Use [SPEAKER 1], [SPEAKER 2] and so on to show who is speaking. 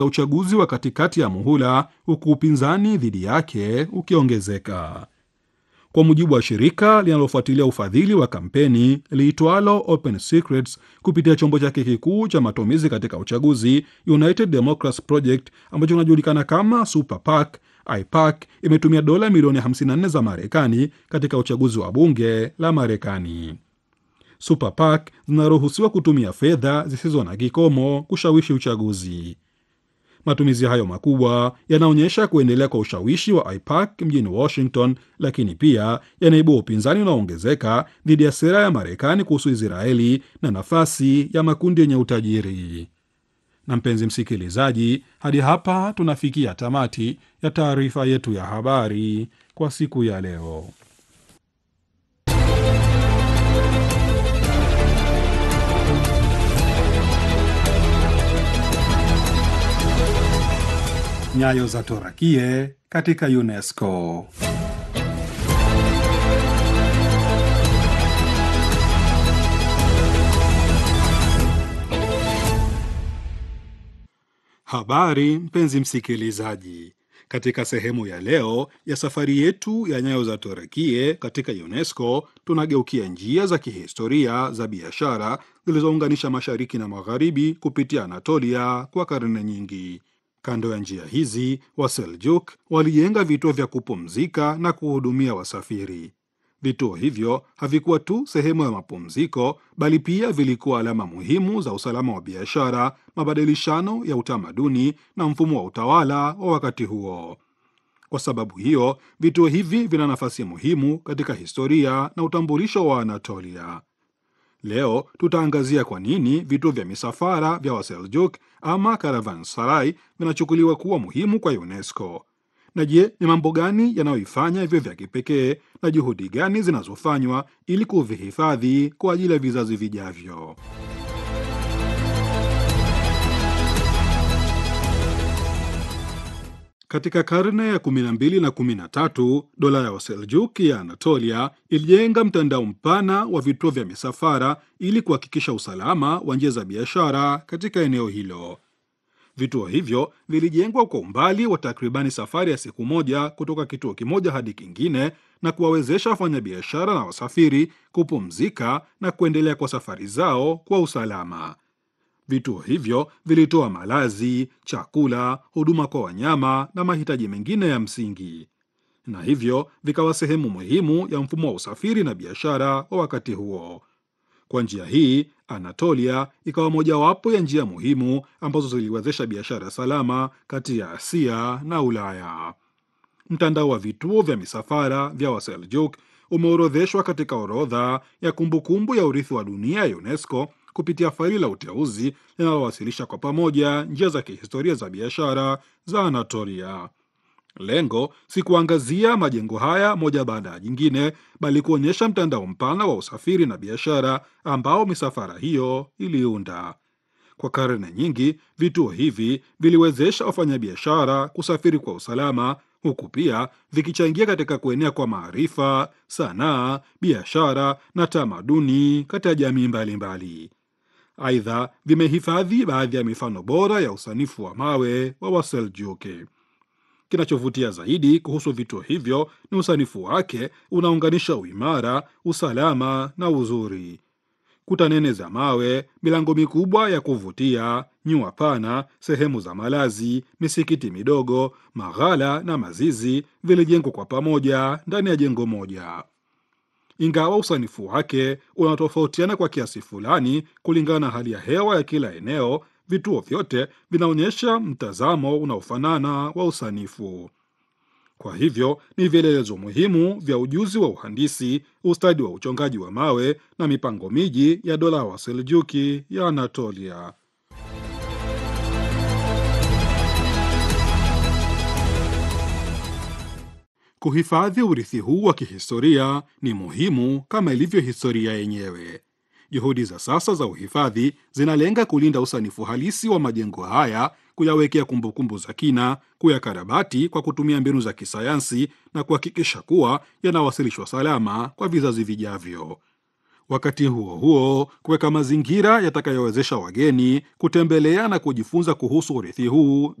[SPEAKER 1] uchaguzi wa katikati ya muhula, huku upinzani dhidi yake ukiongezeka. Kwa mujibu wa shirika linalofuatilia ufadhili wa kampeni liitwalo Open Secrets kupitia chombo chake kikuu cha matumizi katika uchaguzi, United Democrats Project ambacho kinajulikana kama Super PAC, IPAC imetumia dola milioni 54 za Marekani katika uchaguzi wa bunge la Marekani. Super PAC zinaruhusiwa kutumia fedha zisizo na kikomo kushawishi uchaguzi. Matumizi hayo makubwa yanaonyesha kuendelea kwa ushawishi wa IPAC mjini Washington, lakini pia yanaibua upinzani unaoongezeka dhidi ya sera ya Marekani kuhusu Israeli na nafasi ya makundi yenye utajiri. Na mpenzi msikilizaji, hadi hapa tunafikia tamati ya taarifa yetu ya habari kwa siku ya leo. Nyayo za Torakie katika UNESCO. Habari mpenzi msikilizaji, katika sehemu ya leo ya safari yetu ya nyayo za Torakie katika UNESCO tunageukia njia za kihistoria za biashara zilizounganisha mashariki na magharibi kupitia Anatolia kwa karne nyingi. Kando ya njia hizi Waseljuk walijenga vituo vya kupumzika na kuhudumia wasafiri. Vituo hivyo havikuwa tu sehemu ya mapumziko, bali pia vilikuwa alama muhimu za usalama wa biashara, mabadilishano ya utamaduni na mfumo wa utawala wa wakati huo. Kwa sababu hiyo, vituo hivi vina nafasi muhimu katika historia na utambulisho wa Anatolia. Leo tutaangazia kwa nini vituo vya misafara vya Waseljuk ama caravanserai vinachukuliwa kuwa muhimu kwa UNESCO. Na je, ni mambo gani yanayoifanya hivyo vya kipekee na juhudi gani zinazofanywa ili kuvihifadhi kwa ajili ya vizazi vijavyo? Katika karne ya 12 na 13, dola ya Waseljuki ya Anatolia ilijenga mtandao mpana wa vituo vya misafara ili kuhakikisha usalama wa njia za biashara katika eneo hilo. Vituo hivyo vilijengwa kwa umbali wa takribani safari ya siku moja kutoka kituo kimoja hadi kingine na kuwawezesha wafanyabiashara na wasafiri kupumzika na kuendelea kwa safari zao kwa usalama. Vituo hivyo vilitoa malazi, chakula, huduma kwa wanyama na mahitaji mengine ya msingi, na hivyo vikawa sehemu muhimu ya mfumo wa usafiri na biashara wa wakati huo. Kwa njia hii, Anatolia ikawa mojawapo ya njia muhimu ambazo ziliwezesha biashara salama kati ya Asia na Ulaya. Mtandao wa vituo vya misafara vya Waseljuk umeorodheshwa katika orodha ya kumbukumbu ya urithi wa dunia ya UNESCO kupitia faili la uteuzi linalowasilisha kwa pamoja njia za kihistoria za biashara za Anatolia. Lengo si kuangazia majengo haya moja baada ya jingine, bali kuonyesha mtandao mpana wa usafiri na biashara ambao misafara hiyo iliunda. Kwa karne nyingi, vituo hivi viliwezesha wafanyabiashara kusafiri kwa usalama, huku pia vikichangia katika kuenea kwa maarifa, sanaa, biashara na tamaduni katika jamii mbalimbali. Aidha, vimehifadhi baadhi ya mifano bora ya usanifu wa mawe wa Waseljuki. Kinachovutia zaidi kuhusu vituo hivyo ni usanifu wake unaunganisha uimara, usalama na uzuri. Kuta nene za mawe, milango mikubwa ya kuvutia, nyua pana, sehemu za malazi, misikiti midogo, maghala na mazizi vilijengwa kwa pamoja ndani ya jengo moja. Ingawa usanifu wake unatofautiana kwa kiasi fulani kulingana na hali ya hewa ya kila eneo, vituo vyote vinaonyesha mtazamo unaofanana wa usanifu. Kwa hivyo ni vielelezo muhimu vya ujuzi wa uhandisi, ustadi wa uchongaji wa mawe na mipango miji ya dola ya Waseljuki ya Anatolia. Kuhifadhi urithi huu wa kihistoria ni muhimu kama ilivyo historia yenyewe. Juhudi za sasa za uhifadhi zinalenga kulinda usanifu halisi wa majengo haya, kuyawekea kumbukumbu za kina, kuyakarabati kwa kutumia mbinu za kisayansi na kuhakikisha kuwa yanawasilishwa salama kwa vizazi vijavyo. Wakati huo huo, kuweka mazingira yatakayowezesha wageni kutembelea na kujifunza kuhusu urithi huu